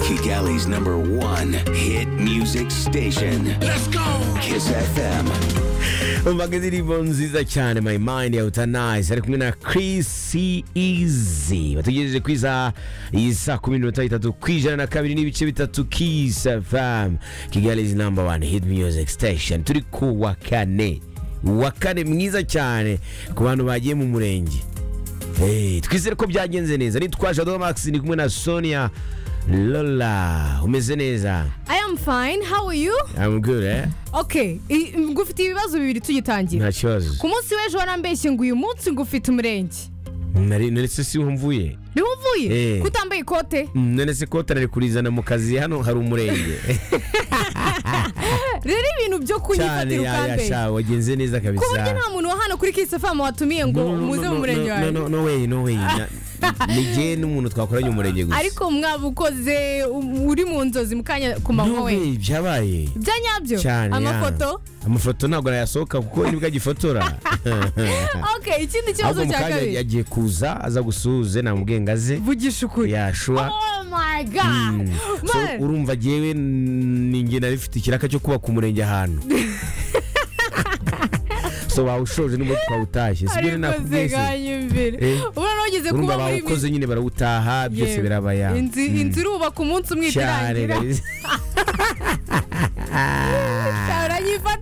Kigali's number one hit music station. Let's go! Kiss FM. umvaga indirimbo nziza cyane my mind ya utanize ari kumwe na Chris Easy batugejeje ku isaha iyi saa kumi n'iminota itatu ku ijana na kabiri n'ibice bitatu Kiss FM Kigali is number one hit music station turi ku wa kane wa kane mwiza cyane ku bantu bagiye mu murenge Hey, twizere ko byagenze neza nitwaje Shadow Max ni kumwe na Sonia Lola umeze neza I am fine, how are you? I'm good eh Okay, i- ngufite ibibazo bibiri tugitangira. nta kibazo Ku munsi w'ejo warambeshye ngo uyu munsi ngufite umurenge. nari nari si ho mvuye Niho uvuye? Eh. Ko utambaye ikote? Mm, none se kote nari kurizana mu kazi hano hari umurenge Rero ibintu byo cyane kunyifatira ukambere. yayasha wagenze neza Ku buryo kabisa nta muntu wa hano kuri Kisafamu watumiye ngo No, no, no, muze no, mu murenge no, wawe. no, no, no way no way Na- ni jye n'umuntu twakoranye umurenge gusa Ariko mwabukoze um- uri mu nzozi mu kanya ku manywa no we. way byabaye Bya nyabyo? cyane Amafoto? ya. amafoto ntabwo arayasohoka kuko nibwo agifotora Okay, ikindi ahubwo kibazo mu cya kanya kabiri. yagiye kuza aza gusuhuze namubwiye ngo aze Vugisha ukuri. yashura Oh my god. So, Man. urumva jyewe ni nge nari mfite ikiraka cyo kubaka umurenge ahantu so bawushoje n'ubu twawutashye sibyo rero ariko nakubwiye se. zeganyumvire Eh? ubona wageze kuba urumva muri bawukoze nyine barawutaha byose Yewe. birabaya inzu inzu irubaka umunsi umwe cyane itarangira kabisa.